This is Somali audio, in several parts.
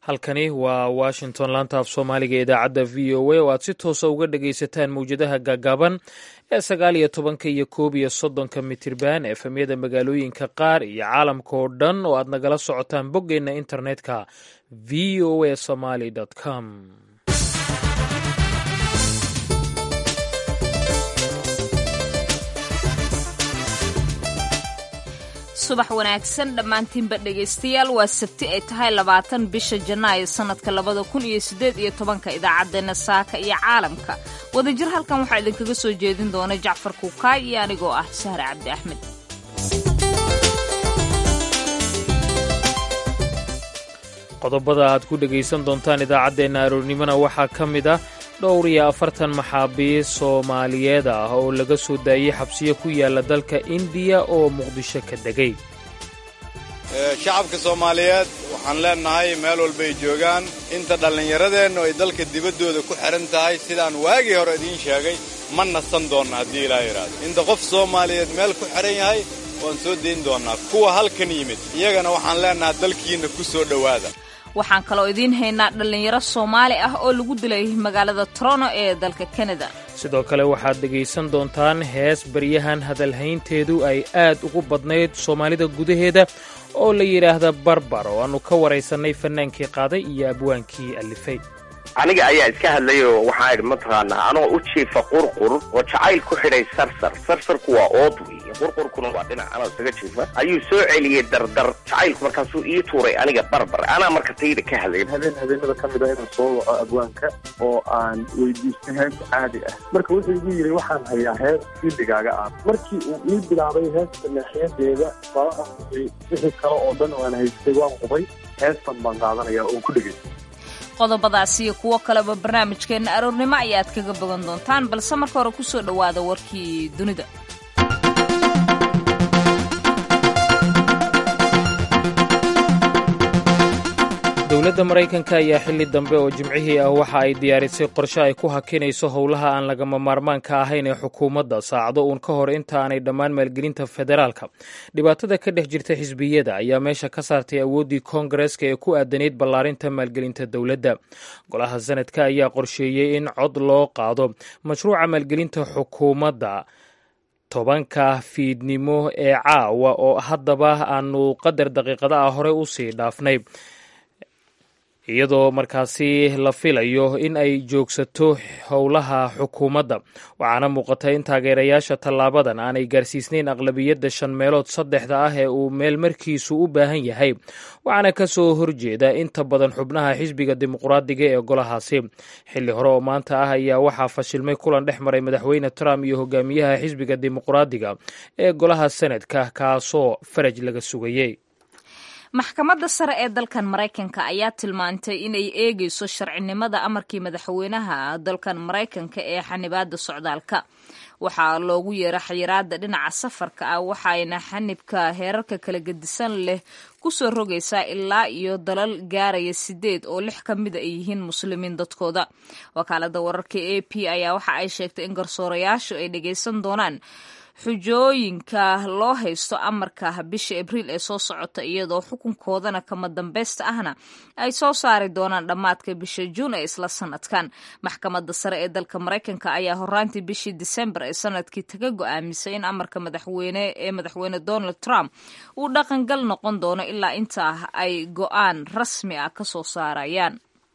halkani waa washington laanta af soomaaliga ee idaacadda v o a oo aad si toosa uga dhagaysataan mawjadaha gaagaaban ee sagaal iyo tobanka iyo koob iyo soddonka mitirban efemyada magaalooyinka qaar iyo caalamka oo dhan oo aad nagala socotaan boggeenna internetka v o a somaly com subax wanaagsan dhammaantiinba dhegaystayaal waa sabti ay tahay labaatan bisha janaayo sannadka labada kun iyo siddeed iyo tobanka idaacaddeenna saaka iyo caalamka wadajir halkan waxaa idinkaga soo jeedin doona jacfar kuukaay iyo anigoo ah sahre cabdi axmed qodobada aad ku dhegaysan doontaan idaacaddeenna aroornimona waxaa ka mid ah dhowr iyo afartan maxaabiis soomaaliyeed ah oo laga soo daayey xabsiyo ku yaala dalka indiya oo muqdisho ka degay shacabka soomaaliyeed waxaan leennahay meel walbay joogaan inta dhallinyaradeennu ay dalka dibaddooda ku xidhan tahay sidaan waagii hore idiin sheegay ma nasan doonna haddii ilaa yidhaahdo inta qof soomaaliyeed meel ku xidhan yahay waan soo dayn doonnaa kuwa halkan yimid iyagana waxaan leennahay dalkiinna ku soo dhowaada waxaan kaloo idiin haynaa dhallinyaro soomaali ah oo lagu dilay magaalada toronto ee dalka kanada sidoo kale waxaad dhegaysan doontaan hees baryahan hadalhaynteedu ay aad ugu badnayd soomaalida gudaheeda oo la yidhaahda barbar oo aannu ka waraysannay fannaankii qaaday iyo abwaankii allifay aniga ayaa iska hadlayoo waxaa idhi mataqaanaa anoo u jiifa qurqur oo jacayl ku xidhay sarsar sarsarku waa ood weeye qurqurkuna waa dhinac anoo isaga jiifa ayuu soo celiyey dardar jacaylku markaasuu ii tuuray aniga barbar anaa marka tayda ka hadlay habeen habeenada ka mid ah inaan soo waco abwaanka oo aan weydiistay hees caadi ah marka wuxuu igu yidhi waxaan hayaa hees xilligaaga ah markii uu ii bilaabay heesta leexyadeeda baa wixii kale oo dhan oo aan haystay waan qubay heestan baan qaadanaya oo ku dhegay qodobadaas iyo kuwo kaleba barnaamijkeenna aroornimo ayaad kaga bogan doontaan balse marka hore ku soo dhowaada warkii dunida dowladda maraykanka ayaa xilli dambe oo jimcihii ah waxa ay diyaarisay qorshe ay ku hakinayso howlaha aan lagama maarmaanka ahayn ee xukuumadda saacdo uun ka hor inta aanay dhammaan maalgelinta federaalka dhibaatada ka dhex jirta xisbiyada ayaa meesha ka saartay awooddii koongareska ee ku aadanayd ballaarinta maalgelinta dowladda golaha sanadka ayaa qorsheeyey in cod loo qaado mashruuca maalgelinta xukuumadda tobanka fiidnimo ee caawa oo haddaba aanu qadar daqiiqada ah hore usii dhaafnay iyadoo markaasi la filayo in ay joogsato howlaha xukuumadda waxaana muuqata in taageerayaasha tallaabadan aanay gaarsiisnayn aqlabiyadda shan meelood saddexda ah ee uu meel markiisu u baahan yahay waxaana ka soo horjeeda inta badan xubnaha xisbiga dimuqraadiga ee golahaasi xilli hore oo maanta ah ayaa waxaa fashilmay kulan dhex maray madaxweyne trump iyo hogaamiyaha xisbiga dimuqraadiga ee golaha sanadka kaasoo faraj laga sugayey maxkamadda sare ee dalkan maraykanka ayaa tilmaantay inay eegayso sharcinimada amarkii madaxweynaha dalkan maraykanka ee xanibaada socdaalka waxaa loogu yeera xayiraada dhinaca safarka ah waxayna xanibka heerarka kala gedisan leh kusoo rogaysaa ilaa iyo dalal gaaraya sideed oo lix ka mida ay yihiin muslimiin dadkooda wakaalada wararka a p ayaa waxa ay sheegtay in garsoorayaashu ay dhagaysan doonaan xujooyinka loo haysto amarka bisha abriil ee soo socota iyadoo xukunkoodana kama dambaysta ahna ay soo saari doonaan dhammaadka bisha juun ee isla sanadkan maxkamadda sare ee dalka maraykanka ayaa horaantii bishii disembar ee sanadkii taga go-aamisay in amarka madaxweyne ee madaxweyne donald trump uu dhaqangal noqon doono ilaa intaa ay go-aan rasmi ah ka soo saarayaan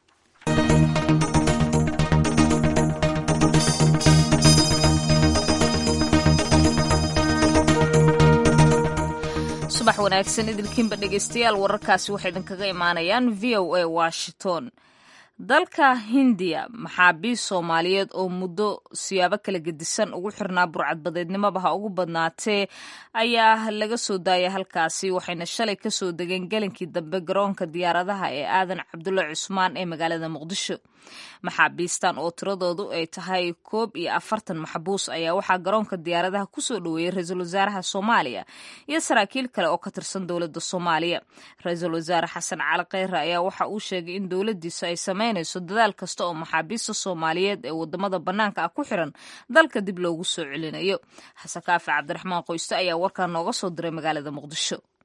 subax wanaagsan idilkiinba dhegaystayaal wararkaasi waxay idinkaga imaanayaan v o a washington dalka hindiya maxaabiis soomaaliyeed oo muddo siyaabo kala gedisan ugu xirnaa burcadbadeednimaba ha ugu badnaatee ayaa laga soo daayay halkaasi waxayna shalay kasoo degeen gelinkii dambe garoonka diyaaradaha ee aadan cabdulle cusmaan ee magaalada muqdisho maxaabiistan oo tiradoodu ay tahay koob iyo afartan maxbuus ayaa waxaa garoonka diyaaradaha kusoo dhoweeyey ra-iisul wasaaraha soomaaliya iyo saraakiil kale oo ka tirsan dowladda soomaaliya ra-iisul wasaare xasan cali kheyre ayaa waxa uu sheegay in dowladdiisu ay sameynayso dadaal kasta oo maxaabiista soomaaliyeed ee wadamada bannaanka ah ku xiran dalka dib loogu soo celinayo xasan kaafi cabdiraxmaan qoyste ayaa warkaa nooga soo diray magaalada muqdisho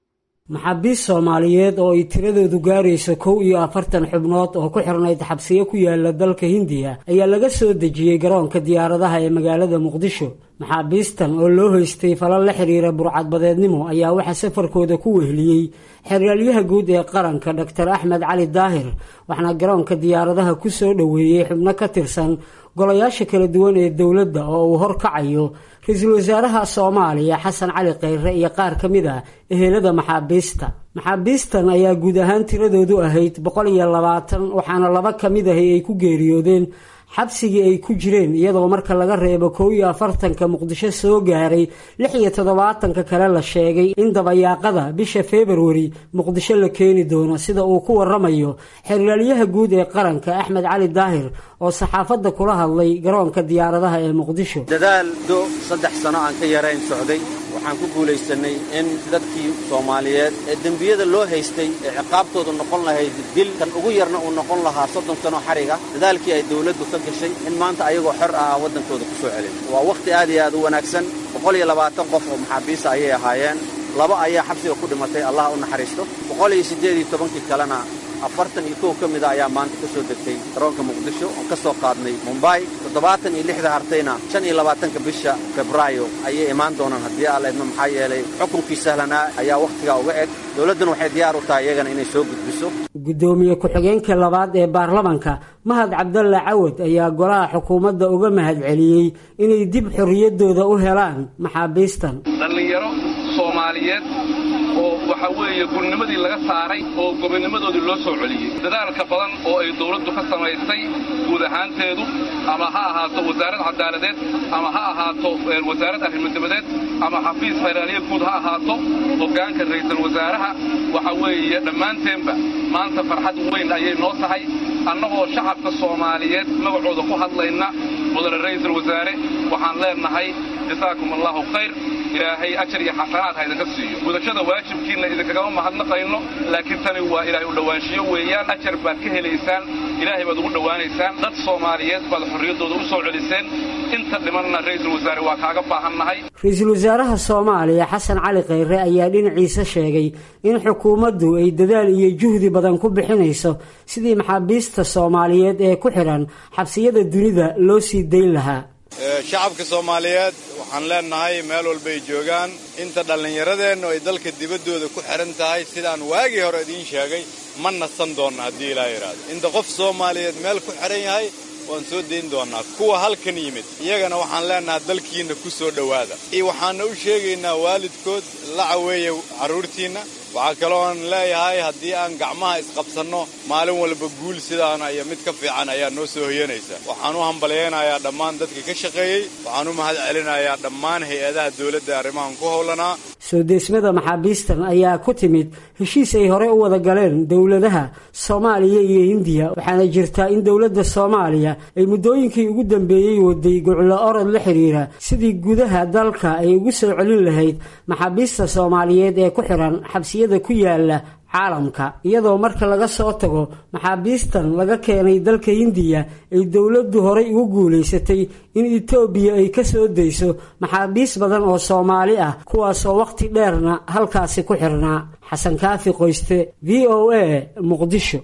maxaabiist soomaaliyeed oo ay tiradoodu gaarayso kow iyo afartan xubnood oo ku xirnayd xabsiyo ku yaala dalka hindiya ayaa laga soo dejiyey garoonka diyaaradaha ee magaalada muqdisho maxaabiistan oo loo haystay falal la xiriira burcadbadeednimo ayaa waxaa safarkooda ku weheliyey xeraalyaha guud ee qaranka doctor axmed cali daahir waxaana garoonka diyaaradaha ku soo dhoweeyey xubno ka tirsan golayaasha kala duwan ee dowladda oo uu horkacayo ra-iisul wasaaraha soomaaliya xasan cali kheyre iyo qaar ka mid ah ehelada maxaabiista maxaabiistan ayaa guud ahaan tiradoodu ahayd boqol iyo labaatan waxaana laba ka mid ahi ay ku geeriyoodeen xabsigii ay ku jireen iyadoo marka laga reebo kow iyo afartanka muqdisho soo gaaray lix iyo toddobaatanka kale la sheegay in dabayaaqada bisha februari muqdisho la keeni doono sida uu ku waramayo xeraalyaha guud ee qaranka axmed cali daahir oo saxaafadda kula hadlay garoonka diyaaradaha ee muqdisho dadaal do saddex sano aan ka yarayn socday waxaan ku guulaysanay in dadkii soomaaliyeed ee dembiyada loo haystay ee ciqaabtoodu noqon lahayd dil kan ugu yarna uu noqon lahaa soddon sano xariga dadaalkii ay dawladdu ka gashay in maanta ayagoo xor ah waddankooda ku soo celin waa wakhti aad iyo aad u wanaagsan boqol iyo labaatan qof oo maxaabiista ayay ahaayeen laba ayaa xabsiga ku dhimatay allah u naxariisto boqol iyo siddeed iyo tobankii kalena afartan iyo kow ka mida ayaa maanta ka soo degtay garoonka muqdisho oon ka soo qaadnay mumbay toddobaatan iyo lixda hartayna shan iyo labaatanka bisha febraayo ayay imaan doonaan haddii alla idmo maxaa yeelay xukunkii sahlanaa ayaa wakhtigaa uga eg dowladduna waxay diyaar u tahay iyagana inay soo gudbiso guddoomiye ku-xigeenka labaad ee baarlamanka mahad cabdalle cawad ayaa golaha xukuumadda uga mahadceliyey inay dib xorriyaddooda u helaan maxaabiistan dhallinyaro soomaaliyeed oo waxa weeye gurnimadii laga saaray oo gobonnimadoodii loo soo celiyey dadaalka badan oo ay dawladdu ka samaysay guud ahaanteedu ama ha ahaato wasaarad cadaaladeed ama ha ahaato wasaarad arrimodabadeed ama xafiis federaaliya guud ha ahaato hoggaanka ra'iisul wasaaraha waxa weeye dhammaanteenba maanta farxad weyn ayay noo tahay annagoo shacabka soomaaliyeed magacooda ku hadlayna mudane ra'iisul wasaare waxaan leennahay jasaakum allaahu khayr ilaahay ajar iyo xasanaad ha idinka siiyo gudashada waajibkiinna idinkagama mahadnaqayno laakiin tani waa ilaahay u dhowaanshiyo weeyaan ajar baad ka helaysaan ilaahay baad ugu dhowaanaysaan dad soomaaliyeed baad xorriyaddooda u soo celiseen inta dhimanna ra'iisul wasaare waa kaaga baahannahay ra-iisul wasaaraha soomaaliya xasan cali kheyre ayaa dhinaciisa sheegay in xukuumaddu ay dadaal iyo juhdi badan ku bixinayso sidii maxaabiista soomaaliyeed ee ku xidhan xabsiyada dunida loo sii dayn lahaa shacabka soomaaliyeed waxaan leennahay meel walbay joogaan inta dhallinyaradeennu ay dalka dibaddooda ku xidhan tahay sidaan waagii hore idiin sheegay ma nasan doonna haddii ilaa yidhaahdo inta qof soomaaliyeed meel ku xidhan yahay waan soo dayn doonnaa kuwa halkan yimid iyagana waxaan leennahaa dalkiinna ku soo dhowaada iyo waxaanna u sheegaynaa waalidkood la caweeya carruurtiinna waxaa kalooan leeyahay haddii aan gacmaha isqabsanno maalin walba guul sidaana iyo mid ka fiican ayaa noo soo hoyanaysa waxaan u hambalyaynayaa dhammaan dadka ka shaqeeyey waxaan u mahad celinayaa dhammaan hay-adaha dawladda arrimahan ku howlanaa soo deesmada maxaabiistan ayaa ku timid heshiis ay hore u wada galeen dowladaha soomaaliya iyo hindiya waxaana jirtaa in dowladda soomaaliya ay muddooyinkii ugu dambeeyey waday goclo orod la xidhiira sidii gudaha dalka ay ugu soo celin lahayd maxaabiista soomaaliyeed ee ku xidhan xabsiyada ku yaala caalamka iyadoo marka laga soo tago maxaabiistan laga keenay dalka hindiya ay dowladdu horay ugu guulaysatay in etoobiya ay ka soo dayso maxaabiis badan oo soomaali ah kuwaasoo wakhti dheerna halkaasi ku xirnaa xasan kaafi qoyste v o a muqdisho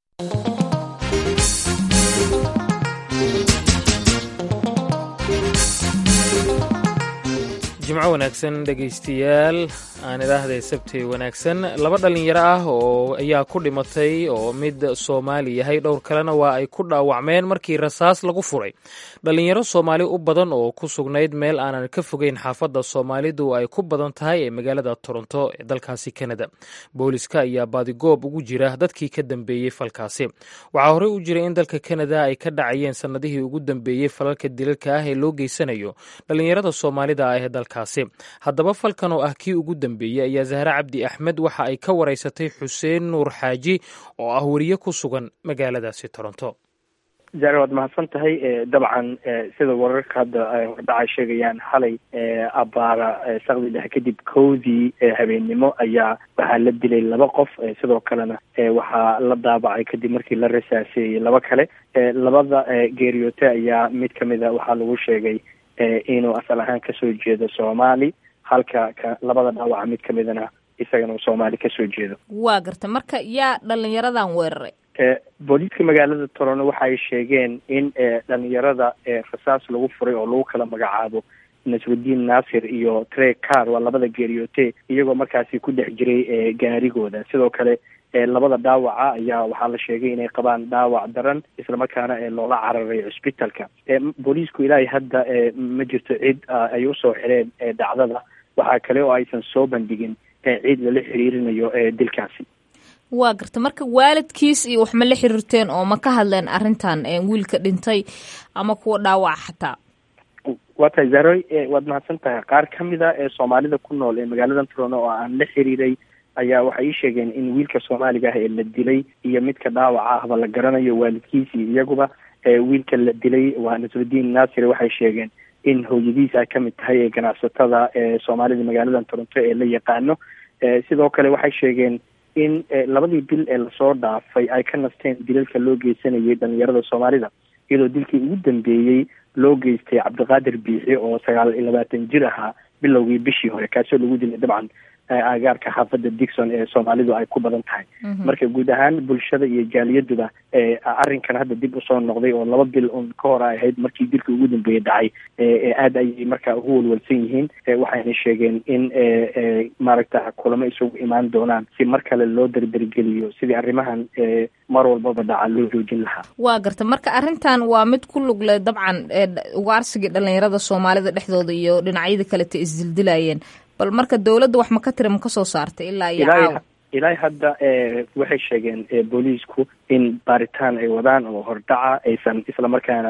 jimco wanaagsan dhegaystayaal aan idhaahday sabtay wanaagsan laba dhallinyaro ah oo ayaa ku dhimatay oo mid soomaali yahay dhowr kalena waa ay ku dhaawacmeen markii rasaas lagu furay dhallinyaro soomaali u badan oo ku sugnayd meel aanan ka fogeyn xaafadda soomaalidu ay ku badan tahay ee magaalada toronto ee dalkaasi kanada booliska ayaa baadigoob ugu jira dadkii ka dambeeyey falkaasi waxaa horey u jira in dalka kanada ay ka dhacayeen sannadihii ugu dambeeyey falalka dilalka ah ee loo geysanayo dhallinyarada soomaalida ah ee dalkaasi haddaba falkan oo ah kii ugu dambeeyey ayaa zahre cabdi axmed waxa ay ka waraysatay xuseen nuur xaaji oo ah weriye ku sugan magaaladaasi toronto zaare waad mahadsan tahay dabcan sida wararka hadda hordhacay sheegayaan xalay abaara saqdi dhexe kadib kowdii habeennimo ayaa waxaa la dilay laba qof sidoo kalena waxaa la daabacay kadib markii la rasaaseeyey laba kale labada geeriyoote ayaa mid kamida waxaa lagu sheegay inuu asal ahaan kasoo jeedo soomaali halka ka labada dhaawaca mid kamidana isagana uu soomaali kasoo jeedo waa garta marka yaa dhalinyaradan weeraray booliiska magaalada torono waxa ay sheegeen in dhalinyarada rasaas lagu furay oo lagu kala magacaabo nasrudiin naasir iyo tre car waa labada geeriyoote iyagoo markaasi ku dhex jiray gaarigooda sidoo kale labada dhaawaca ayaa waxaa la sheegay inay qabaan dhaawac daran islamarkaana loola cararay cusbitalka booliisku ilaahay hadda ma jirto cid ay usoo xireen dhacdada waxaa kale oo aysan soo bandhigin cid lala xiriirinayo dilkaasi waa garta marka waalidkiis iyo wax ma la xiriirteen oo ma ka hadleen arrintan wiilka dhintay ama kuwa dhaawaca xataa waa tahay zaroy waad mahadsan tahay qaar ka mid a ee soomaalida ku nool ee magaalada toronto oo aan la xiriiray ayaa waxay ii sheegeen in wiilka soomaaliga ah ee la dilay iyo midka dhaawaca ahba la garanayo waalidkiisii iyaguba wiilka la dilay waa nasrudiin naasir waxay sheegeen in hooyadiis ay kamid tahay ee ganacsatada ee soomaalida magaalada toronto ee la yaqaano sidoo kale waxay sheegeen in labadii bil ee lasoo dhaafay ay ka nasteen dilalka loo geysanayay dhalinyarada soomaalida iyadoo dilkii ugu dambeeyey loo geystay cabdiqaadir biixi oo sagaal iyo labaatan jir ahaa bilowgii bishii hore kaasoo lagu dilay dabcan agaarka xaafada dixon ee soomaalidu ay ku badan tahay marka guud ahaan bulshada iyo jaaliyaduba arrinkan hadda dib usoo noqday oo laba bil un ka hor ay ahayd markii dilka ugu dambeeyey dhacay aada ayay marka ugu walwalsan yihiin waxayna sheegeen in maaragta kulamo isugu imaan doonaan si mar kale loo derdergeliyo sidii arrimahan mar walbaba dhaca loo joojin lahaa waa garta marka arrintan waa mid ku lug leh dabcan ugaarsigii dhalinyarada soomaalida dhexdooda iyo dhinacyada kaleta isdildilayeen bal marka dawladda wax ma ka tira ma ka soo saartay ilaa iyo caawa ilaahi hadda waxay sheegeen booliisku in baaritaan ay wadaan oo hordhaca aysan islamarkaana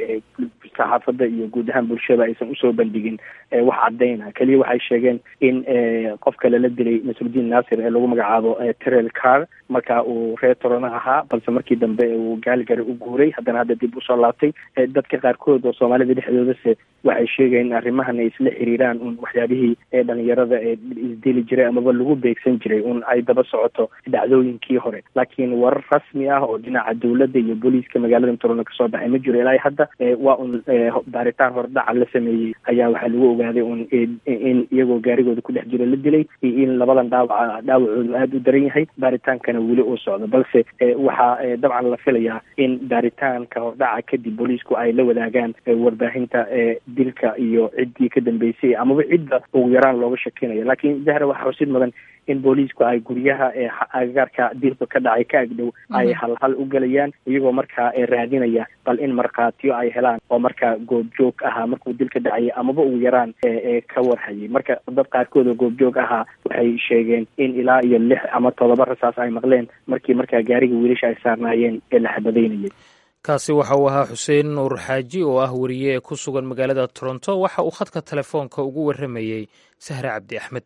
saxaafadda iyo guud ahaan bulshada aysan usoo bandhigin wax cadayna keliya waxay sheegeen in qofka lala dilay nasrudiin naasir ee lagu magacaabo trel car marka uu reer torona ahaa balse markii dambe uu gaaligari u guuray haddana hadda dib usoo laabtay dadka qaarkood oo soomaalida dhexdoodase waxay sheegeen in arrimahan ay isla xiriiraan un waxyaabihii dhalinyarada ee isdili jiray amaba lagu beegsan jiray un ay daba socoto dhacdooyinkii hore laakiin warar rasmi ah oo dhinaca dawladda iyo booliiska magaalada torona kasoo baxay ma jiro ilaa hadda waa un baaritaan hordhaca la sameeyey ayaa waxaa lagu ogaaday un in iyagoo gaarigooda ku dhex jiro la dilay iyo in labadan dhaawaca dhaawacoodu aada u daran yahay baaritaankana weli uu socdo balse waxaa dabcan la filayaa in baaritaanka hordhaca kadib booliisku ay la wadaagaan warbaahinta dilka iyo ciddii ka dambeysay amaba cidda ugu yaraan looga shakinayo laakiin zahra waxaa xusid mudan in booliisku ay guryaha ee agagaarka dilka ka dhacay ka agdhow ay halhal u gelayaan iyagoo markaa raadinaya bal in markhaatiyo ay helaan oo markaa goobjoog ahaa markuu dilka dhacayay amaba ugu yaraan ka warhayay marka dad qaarkood oo goobjoog ahaa waxay sheegeen in ilaa iyo lix ama todoba rasaas ay maqleen markii markaa gaariga wiilasha ay saarnaayeen ee la xabadaynayay kaasi waxa uu ahaa xuseen nuur xaaji oo ah wariye ee ku sugan magaalada toronto waxa uu khadka telefoonka ugu warramayey sahre cabdi axmed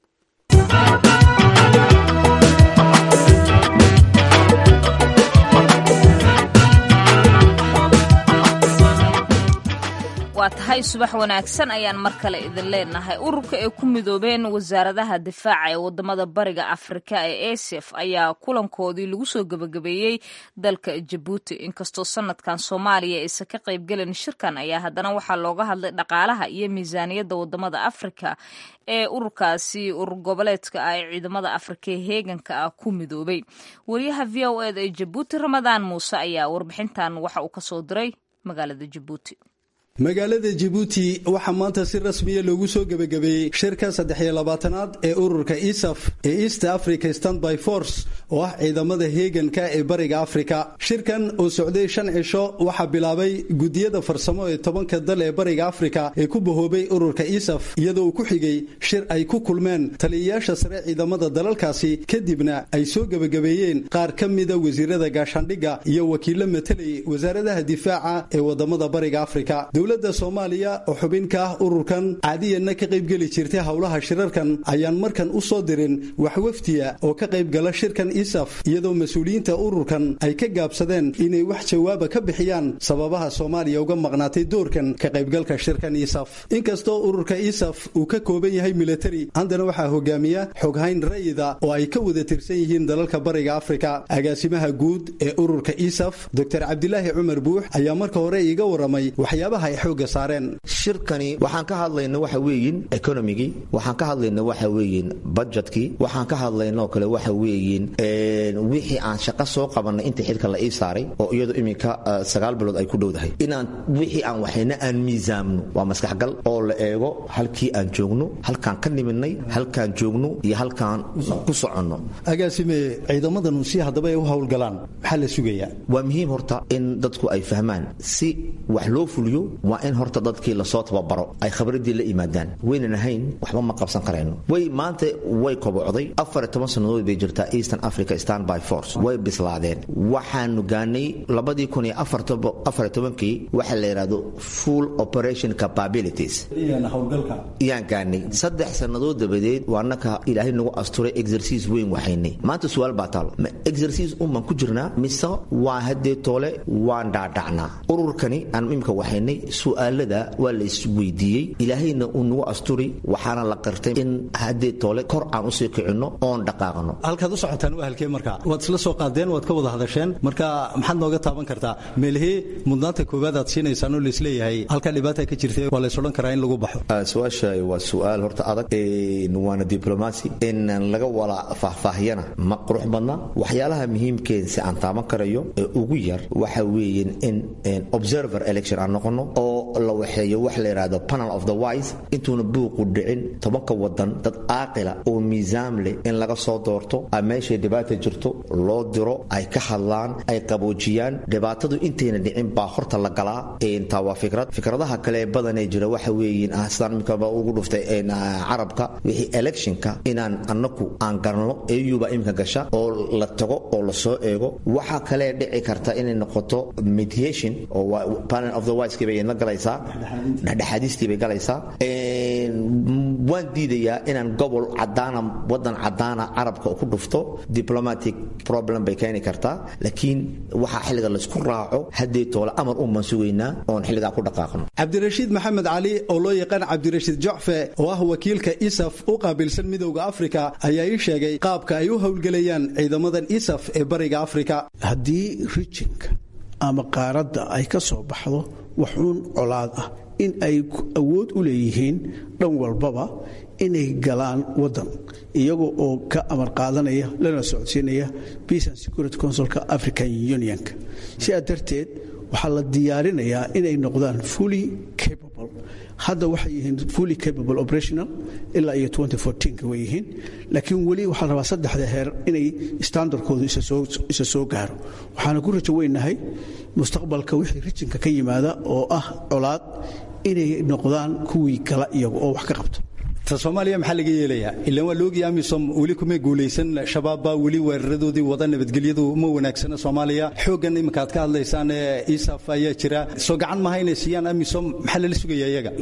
waa tahay subax wanaagsan ayaan mar kale idin leenahay ururka ay ku midoobeen wasaaradaha difaaca ee wadamada bariga afrika ee asef ayaa kulankoodii lagu soo gebagabeeyey dalka jabuuti inkastoo sanadkan soomaaliya aysan ka qaybgelin shirkan ayaa haddana waxaa looga hadlay dhaqaalaha iyo miisaaniyadda wadamada afrika ee ururkaasi urur goboleedka ah ee ciidamada afrika ee heeganka ah ku midoobay wariyaha v o eda ee jabuuti ramadaan muuse ayaa warbixintan waxa uu kasoo diray magaalada jabuuti magaalada jabuuti waxaa maanta si rasmiya loogu soo gebagabeeyey shirka saddex iyo labaatanaad ee ururka isaf ee east africa standby force oo ah ciidamada heeganka ee bariga afrika shirkan oo socday shan cisho waxaa bilaabay gudiyada farsamo ee tobanka dal ee bariga afrika ee ku bahoobay ururka isaf iyadoo uu ku xigay shir ay ku kulmeen taliyayaasha sare ciidamada dalalkaasi kadibna ay soo gebagabeeyeen qaar ka mida wasiirada gaashaandhigga iyo wakiilo matalayay wasaaradaha difaaca ee wadamada bariga afrika dowladda soomaaliya oo xubin ka ah ururkan caadiyanna ka qaybgeli jirtay howlaha shirarkan ayaan markan u soo dirin wax wafdiya oo ka qaybgala shirkan isaf iyadoo mas-uuliyiinta ururkan ay ka gaabsadeen inay wax jawaaba ka bixiyaan sababaha soomaaliya uga maqnaatay doorkan ka qaybgalka shirkan isaf inkastoo ururka isaf uu ka kooban yahay militari haddana waxaa hogaamiya xoghayn rayida oo ay ka wada tirsan yihiin dalalka bariga afrika agaasimaha guud ee ururka isaf doctor cabdilaahi cumar buux ayaa marka hore iiga waramay waxyaabaha waxay xoogga saareen shirkani waxaan ka hadlayna waxa weeyin economigii waxaan ka hadlayna waxa weeyin budgetkii waxaan ka hadlayna oo kale waxa weeyin wixii aan shaqo soo qabanay inta xilka la ii saaray oo iyadu iminka sagaal bilood ay ku dhowdahay inaan wixii aan waxayna aan miisaamno waa maskaxgal oo la eego halkii aan joogno halkaan ka nimidnay halkaan joogno iyo halkaan ku soconno agaasime ciidamadanu si haddaba ay u howlgalaan maxaa la sugayaa waa muhiim horta in dadku ay fahmaan si wax loo fuliyo waa in horta dadkii lasoo tababaro ay khabradii la yimaadaan waynan ahayn waxba ma qabsan karayno way maanta way kobocday afar iyo toban sannadood bay jirtaa eastern africa standby force way bislaadeen waxaanu gaanay labadii kun iyo afar iyo tobankii waxa la yidhahdo full operation capabilities yaan gaanay saddex sannadood dabadeed waa naka ilaahay nagu asturay exerciise weyn waxaynay maanta su-aal baa taalo ma exerciise unbaan ku jirnaa mise waa haddee toole waan dhaadhacnaa ururkani aan imika waxaynay su'aalada waa la isweydiiyey ilaahayna uu nagu asturi waxaana la qirtay in haddee toole kor aan usii kicinno oon dhaqaaqno halkaad u socotaan waa halkee marka waad isla soo qaadeen waad ka wada hadasheen marka maxaad nooga taaban kartaa meelihii mudnaanta koowaad aad siinaysaan oo laisleeyahay halkaa dhibaata ka jirta waa lays odhan karaa in lagu baxo su-aasha waa su-aal horta adag waana diblomacy in laga wala faahfaahiyana ma qurux badna waxyaalaha muhiimkeen si aan taaban karayo ee ugu yar waxa weeyen in observer election aan noqono oo la waxeeyo wax la yidhaahdo panel of the wise intuuna buuqu dhicin tobanka wadan dad aaqila oo miisaam leh in laga soo doorto a meeshay dhibaata jirto loo diro ay ka hadlaan ay qaboojiyaan dhibaatadu intayna dhicin baa horta la galaa taa waa fikrad fikradaha kale badanee jira waxa weeyin sidaan imikaba ugu dhuftay carabka wixii electionka inaan anaku aan garanno eyuba imika gasha oo la tago oo lasoo eego waxaa kalee dhici karta inay noqoto mediation oo panel of the wise bay la galaysaa dhexdhexaadistii bay galaysaa waan diidayaa inaan gobol cadaana wadan cadaana carabka ku dhufto diplomatic problem bay keeni kartaa laakiin waxaa xilliga laysku raaco haddee toole amar unbaan sugaynaa oon xilligaa ku dhaqaaqno cabdirashiid maxamed cali oo loo yaqaan cabdirashiid jocfe oo ah wakiilka isaf u qaabilsan midowda afrika ayaa ii sheegay qaabka ay u howlgelayaan ciidamadan isaf ee bariga afrika haddii rijinka ama qaaradda ay ka soo baxdo waxuun colaad ah in ay awood u leeyihiin dhan walbaba inay galaan wadan iyaga oo ka amar qaadanaya lana socodsiinaya peace and security councilka african unionka sidaa darteed waxaa la diyaarinayaa inay noqdaan fully capable hadda waxay yihiin fully capable operational ilaa iyo ka way yihiin laakiin weli waxaa la rabaa saddexda heer inay standardkoodu isa soo gaaro waxaana ku rajo weynahay mustaqbalka wixii rijinka ka yimaada oo ah colaad inay noqdaan kuwii kala iyagu oo wax ka qabto ta soomaaliya maxaa laga yeelayaa ilaan waa laogii amisom weli kuma guulaysan shabaab baa weli weeraradoodii wada nabadgelyadu ma wanaagsana soomaaliya xooggan iminka aad ka hadlaysaan ee isaf ayaa jira soo gacan maha inay siiyaan amisom maxaa lala sugaya iyaga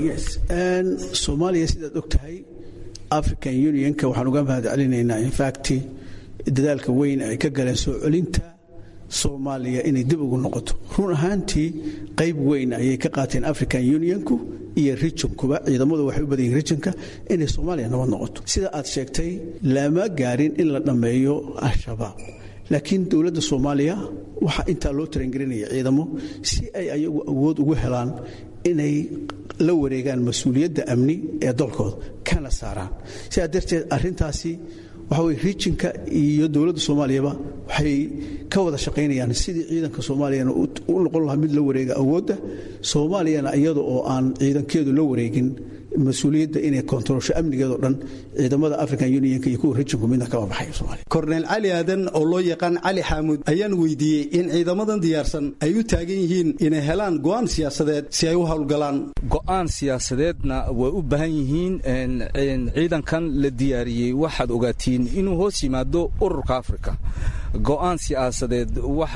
soomaaliya sidaad og tahay african unionka waxaan uga mahad celinaynaa infact dadaalka weyn ay ka galeen soo celinta soomaaliya inay dib ugu noqoto run ahaantii qayb weyn ayay ka qaateen african unionku iyo rijinkuba ciidamadu waxay u badan yihin rijinka inay soomaaliya nabad noqoto sida aad sheegtay lama gaarin in la dhammeeyo al-shabaab laakiin dowladda soomaaliya waxaa intaa loo tarangelinaya ciidamo si ay ayagu awood ugu helaan inay la wareegaan mas-uuliyadda amni ee dalkooda kana saaraan sidaa darteed arintaasi waxa weye rijinka iyo dowladda soomaaliyaba waxay ka wada shaqaynayaan sidii ciidanka soomaaliyana u noqon lahaa mid la wareega awoodda soomaaliyana iyada oo aan ciidankeedu la wareegin mas-uuliyadda inay kontaroolsho amnigeedoo dhan ciidamada african unionka iyo kuwa rijinku midna kama baxayo somalia korneyl cali aadan oo loo yaqaan cali xaamuud ayaan weydiiyey in ciidamadan diyaarsan ay u taagan yihiin inay helaan go'aan siyaasadeed si ay u howlgalaan go'aan siyaasadeedna way u baahan yihiin ciidankan la diyaariyey waxaad ogaatiin inuu hoos yimaado ururka afrika go'aan siyaasadeed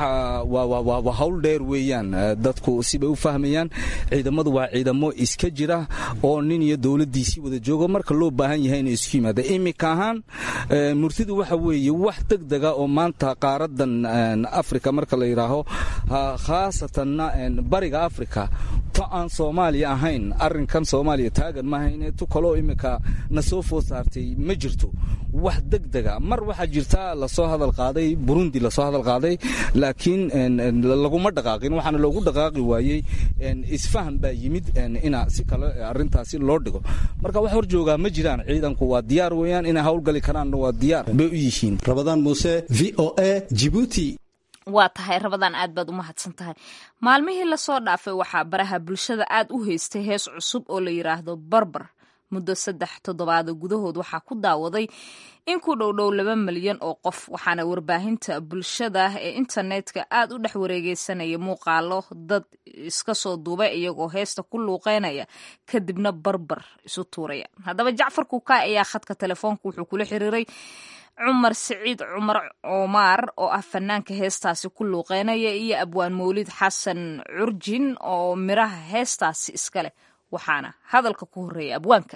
waa hawl dheer weeyaan dadku sibay u fahmayaan ciidamadu waa ciidamo iska jira oo nin iyo dowladdiisii wada joogo marka loo baahan yahay inay isku yimaada iminka ahaan murtidu waxa weeye wax degdega oo maanta qaaradan afrika marka la yidhaaho khaasatanna bariga afrika tu aan soomaaliya ahayn arrinkan soomaaliya taagan maahayn tu kaloo imika na soo food saartay ma jirto wax degdega mar waxaa jirta lasoo hadal qaaday burundi lasoo hadal qaaday laakiin laguma dhaqaaqin waxaana loogu dhaqaaqi waayey isfahan baa yimid ina si kale arrintaasi loo dhigo marka wax hor joogaa ma jiraan ciidanku waa diyaar weeyaan inay howlgali karaanna waa diyaar bay u yihiin rabadaan muuse v o a jibuuti waa tahay rabadaan aad baad u mahadsan tahay maalmihii lasoo dhaafay waxaa baraha bulshada aad u haystay hees cusub oo la yidhaahdo barbar muddo saddex toddobaada gudahood waxaa ku daawaday in ku dhowdhow laba milyan oo qof waxaana warbaahinta bulshada ee internetka aad u dhex wareegeysanaya muuqaalo dad iska soo duubay iyagoo heesta ku luuqeynaya kadibna barbar isu tuuraya haddaba jacfar kuukaa ayaa khadka telefoonka wuxuu kula xiriiray cumar siciid cumar cumaar oo ah fanaanka heestaasi ku luuqeynaya iyo abwaan mawlid xasan curjin oo miraha heestaasi iska leh waxaana hadalka ku horreeya abwaanka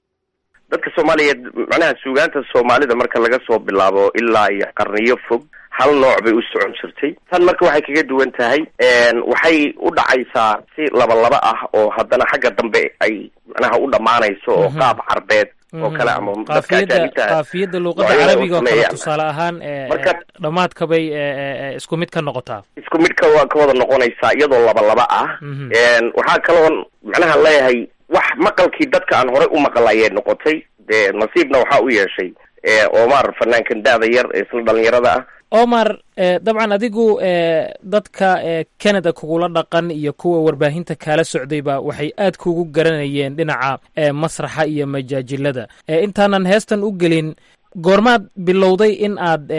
dadka soomaaliyeed macnaha suugaanta soomaalida marka laga soo bilaabo ilaa iyo qarniyo fog hal nooc bay u socon jirtay tan marka waxay kaga duwan tahay waxay u dhacaysaa si laba laba ah oo haddana xagga dambe ay macnaha u dhammaanayso oo qaab carbeed oo kale ama dadka ajaanibta qaafiyadda luuqadda carabiga oo kale tusaale ahaan dhammaadka bay isku mid ka noqotaa isku midka waa ka wada noqonaysaa iyadoo laba laba ah waxaa kaloo macnaha leeyahay wax maqalkii dadka aan horey u maqal ayay noqotay dee nasiibna waxaa u yeeshay omar fanaankan da-da yar ee isla dhalinyarada ah omar dabcan adigu dadka canada kugula dhaqan iyo kuwa warbaahinta kaala socdayba waxay aad kugu garanayeen dhinaca masraxa iyo majaajilada intaanan heestan u gelin goormaad bilowday in aad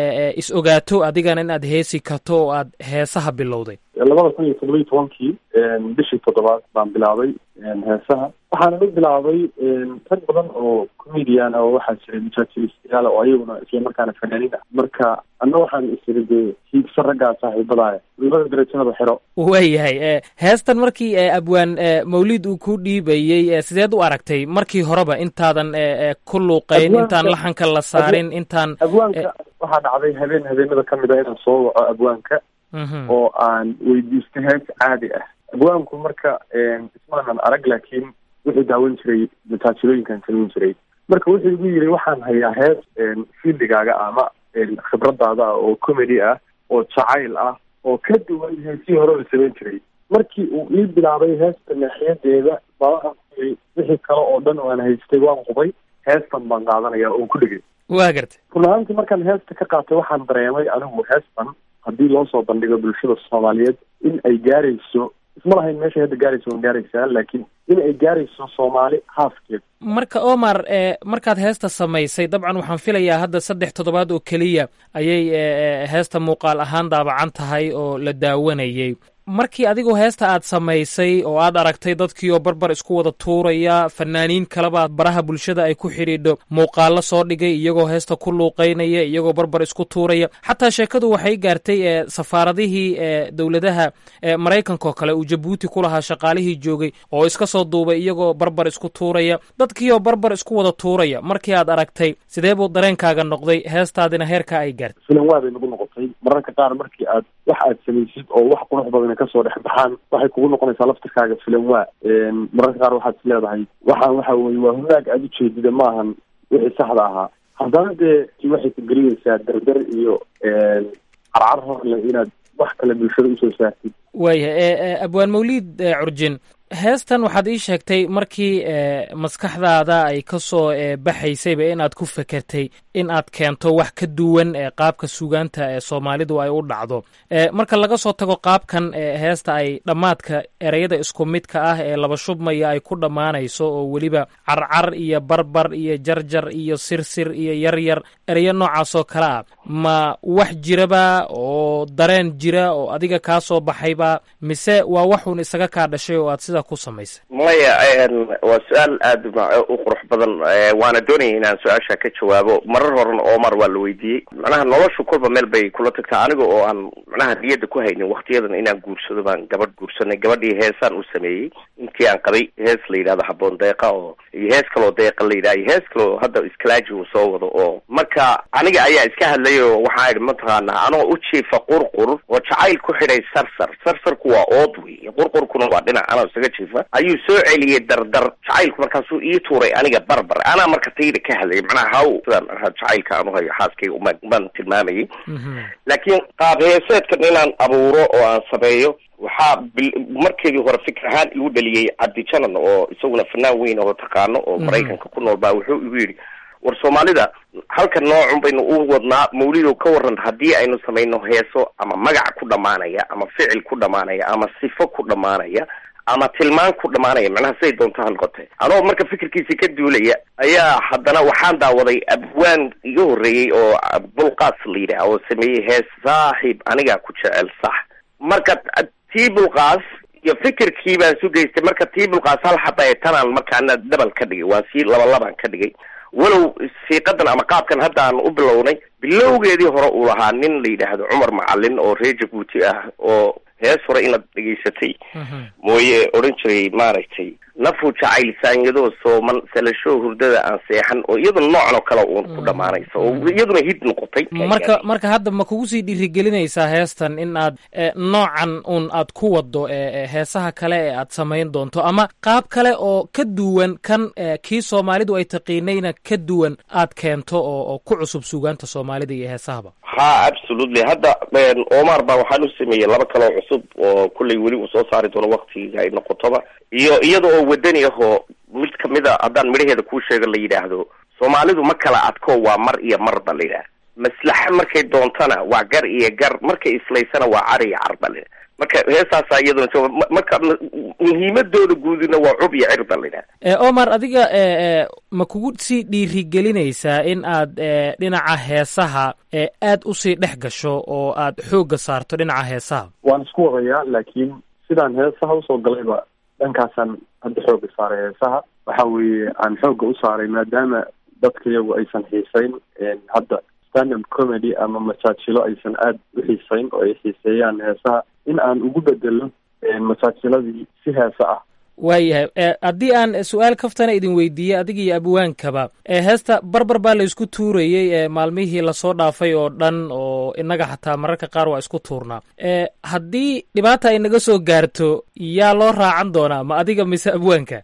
is ogaato adigana in aad heesi karto oo aad heesaha bilowday labada kun iyo toddoba iyo tobankii bishii toddobaad baan bilaabay heesaha waxaana u bilaabay rag badan oo comedian oo waxaa jiray majaajiistayaal oo ayaguna islamarkaana fanaaniin ah marka anna waxaan isiri dee hiigsa raggaa saaxiibadaaya labada darajahada xiro waayahay heestan markii abwaan mawlid uu ku dhiibayey sideed u aragtay markii horeba intaadan ku luuqayn intaan laxanka la saarin intaan abwaanka waxaa dhacday habeen habeenada ka mid ah inaan soo waco abwaanka oo aan weydiisto hees caadi ah abwaanku marka ismaanan arag laakiin wuxuu daawan jiray mataajilooyinkan samayn jiray marka wuxuu igu yiri waxaan hayaa hees fiildigaaga ama khibradaada ah oo comedy ah oo jacayl ah oo ka duwan heesihii hore la samayn jiray markii uu ii bilaabay heesta naaxiyadeeda baa wixii kale oo dhan oo aan haystay waan qubay heestan baan qaadanaya oo ku dhegay waa gartay run ahaantii markaan heesta ka qaatay waxaan dareemay anigu heestan haddii loo soo bandhigo bulshada soomaaliyeed in ay gaarayso isma lahayn meeshay hadda gaarayso waan gaaraysaa laakiin in ay gaarayso soomaali haafkeed marka omar markaad heesta samaysay dabcan waxaan filayaa hadda saddex toddobaad oo keliya ayay heesta muuqaal ahaan daabacan tahay oo la daawanayay markii adigu heesta aad samaysay oo aad aragtay dadkii oo barbar isku wada tuuraya fanaaniin kaleba baraha bulshada ay ku xidhiidho muuqaalo soo dhigay iyagoo heesta ku luuqeynaya iyagoo barbar isku tuuraya xataa sheekadu waxay gaartay safaaradihii dowladaha maraykanka oo kale uu jabuuti ku lahaa shaqaalihii joogay oo iska soo duubay iyagoo barbar isku tuuraya dadkii oo barbar isku wada tuuraya markii aad aragtay sidee buu dareenkaaga noqday heestaadina heerkaa ay gaartay filan waa bay nagu noqotay mararka qaar markii aad wax aad samaysid oo wax qurux badan kasoo dhex baxaan waxay kugu noqonaysaa laftirkaaga filan waa mararka qaar waxaad is leedahay waxaan waxa weye waa hunaag aada ujeedida maahan wixii saxda ahaa haddana dee waxay ku gelinaysaa dardar iyo carcar horle inaad wax kale bulshada usoo saartid waayahay abwaan mawliid curjin heestan waxaad ii sheegtay markii maskaxdaada ay ka soo baxaysayba inaad ku fekertay in aad keento wax ka duwan qaabka sugaanta ee soomaalidu ay u dhacdo marka laga soo tago qaabkan heesta ay dhammaadka ereyada isku midka ah ee laba shubmaya ay ku dhammaanayso oo weliba carcar iyo barbar iyo jarjar iyo sirsir iyo yaryar ereyo noocaas oo kale ah ma wax jiraba oo dareen jira oo adiga kaa soo baxayba mise waa waxuun isaga kaa dhashay oo aad sida ku samaysay maya waa su-aal aada u qurux badan waana doonaya inaan su-aasha ka jawaabo marar horena omar waa la weydiiyey macnaha noloshu kolba meel bay kula tagtaa aniga oo aan macnaha niyadda ku haynin waktiyadan inaan guursado baan gabadh guursanay gabadhii heesaan u sameeyey intii aan qabay hees la yidhahdo haboon deeqa oo iyo hees kaloo deeqa la yidhaha iyo hees kaloo hadda iskalaaji uu soo wado oo marka aniga ayaa iska hadlay oo waxaa idhi mataqaanaa anoo u jiifa qurqur oo jacayl ku xidhay sarsar sarsarku waa ood wey qurqurkuna waa dhinac anaa isaga jiifa ayuu soo celiyey dardar jacaylku markaasuu ii tuuray aniga barbar anaa marka tayda ka hadlayay macnaha haw sidaan jacaylka aan uhayo xaaskayga umaan umaan tilmaamayay laakiin qaab heeseedkan inaan abuuro oo aan sameeyo waxaa markeedii hore fikr ahaan igu dhaliyey cabdi janan oo isaguna fanaan weyn oo taqaano oo maraykanka ku nool baa wuxuu igu yidhi war soomaalida halka noocun baynu u wadnaa mawlidow ka waran haddii aynu samayno heeso ama magac ku dhamaanaya ama ficil ku dhamaanaya ama sifo ku dhamaanaya ama tilmaan ku dhamaanaya macnaha siday doonto ha noqotee anoo marka fikirkiisi ka duulaya ayaa haddana waxaan daawaday abwaan iga horreeyey oo bulqaas la yidhaah oo sameeyey hees saaxiib anigaa ku jecel sax marka tii bulqaas iyo fikirkii baan su geystay marka tii bulqaas hal xaba ee tanaan markaana dabal ka dhigay waa sii laba labaan ka dhigay walow siiqadan ama qaabkan hadda aan u bilownay bilowgeedii hore uu lahaa nin la yidhaahdo cumar macalin oo reer jabuuti ah oo hees hore inaad dhegaysatay mooye odhan jiray maaragtay nafu jacayl saanyadoo sooman salasho hurdada aan seexan oo iyaduna noocan oo kale uun ku dhamaanaysa oo iyaduna hid noqotay marka marka hadda ma kugu sii dhiirigelinaysaa heestan in aad noocan un aad ku wado heesaha kale ee aad samayn doonto ama qaab kale oo ka duwan kan kii soomaalidu ay taqiinayna ka duwan aad keento oo oo ku cusub suugaanta soomaalida iyo heesahaba ha absolutely hadda omar baa waxaan u sameeyey laba kale oo cusub oo kullay weli uu soo saari doono waktiga ay noqotoba iyo iyada oo wadani ahoo mid kamida haddaan midhaheeda kuu sheego la yidhaahdo soomaalidu ma kala adko waa mar iyo mar ba la yidhaah maslaxa markay doontana waa gar iyo gar markay islaysana waa car iyo car ba la yidhaha marka heestaasaa iyaduna jooga marka muhiimadooda guudina waa cub iyo cir ba la yidhaha omar adiga ma kugu sii dhiirigelinaysaa in aad dhinaca heesaha aad usii dhex gasho oo aad xoogga saarto dhinaca heesaha waan isku wadayaa laakiin sidaan heesaha usoo galayba dhankaasaan hadda xoogga saaray heesaha waxa weeye aan xoogga u saaray maadaama dadka iyagu aysan xiisayn hadda standup comedy ama majaajilo aysan aada u xiisayn oo ay xiiseeyaan heesaha in aan ugu bedelo majaajiladii si heese ah waayahay haddii aan su-aal kaftana idin weydiiyey adiga iyo abwaankaba heesta barbar baa la isku tuurayey maalmihii lasoo dhaafay oo dhan oo inaga xataa mararka qaar waa isku tuurnaa haddii dhibaata ay naga soo gaarto yaa loo raacan doonaa ma adiga mise abwaanka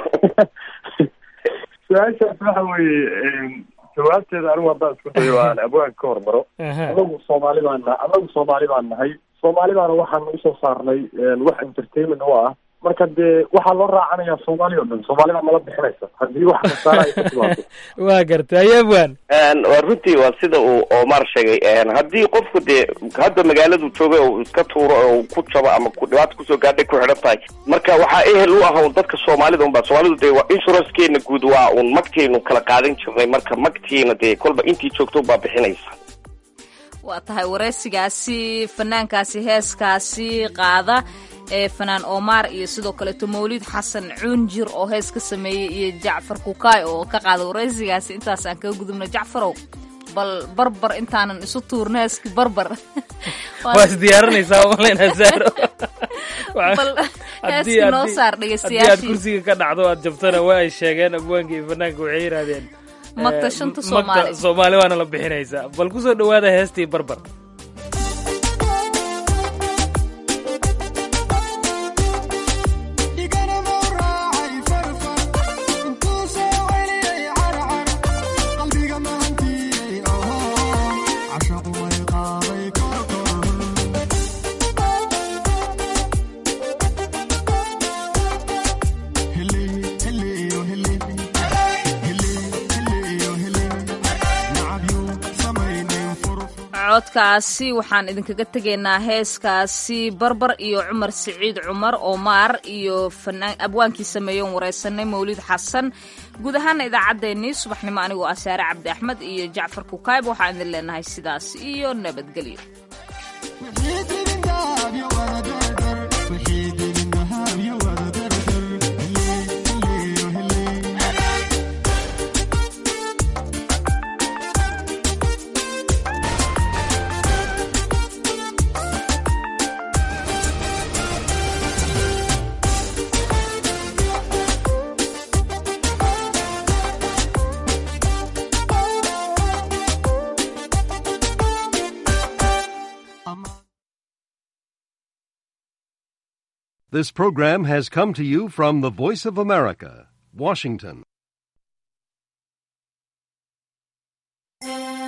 su-aashaas waxa weeye jawaabteeda anigu haddaan isku dayo aan abwaanka ka hormaro anagu soomaali baan na anagu soomaali baan nahay soomaali baana waxaan usoo saarnay wax entertainment u ah marka dee waxaa loo raacanayaa soomaali o dhan soomaali baa nala bixinaysa haddii wax kasaara ay ka timaado waa gartay aye abwaan waa runtii waa sida uu omar sheegay haddii qofku dee hadda magaaladu jooga oo iska tuuro oo ku jabo ama ku dhibaata kusoo gaadhay ku xidhan tahay marka waxaa ehel u ah un dadka soomaalida unba soomaalidu dee waa insurancekeena guud waa un magtaynu kala qaadan jirnay marka magtiina dee kolba intii joogto baa bixinaysa waa tahay wareysigaasi fanaankaasi heeskaasi qaada ee fanaan omar iyo sidoo kaleeto mawlid xasan cuunjir oo hees ka sameeyey iyo jacfar kukaay oo ka qaada wareysigaasi intaas aan kaga gudubno jacfarow bal barbar intaanan isu tuurno heeski barbar waa is diyaarinaysaa maleyna saaro bal heeski noo saar haddii aad dhegeystayaashii kursiga ka dhacdo aad jabtana waa ay sheegeen abwaanka iyo fanaanka waxay yidhahdeen magta shanta soomaali magta soomaali waana la bixinaysaa bal kusoo dhawaada heestii barbar codkaasi waxaan idinkaga tegaynaa heeskaasi barbar iyo cumar siciid cumar omaar iyo fanaan abwaankii sameeyoon wareysanay mawlid xasan guud ahaana idaacaddeenii subaxnimo anigoo ah saare cabdi axmed iyo jacfar kukaayb waxaan idin leenahay sidaas iyo nabadgelyo This program has come to you from the Voice of America, Washington.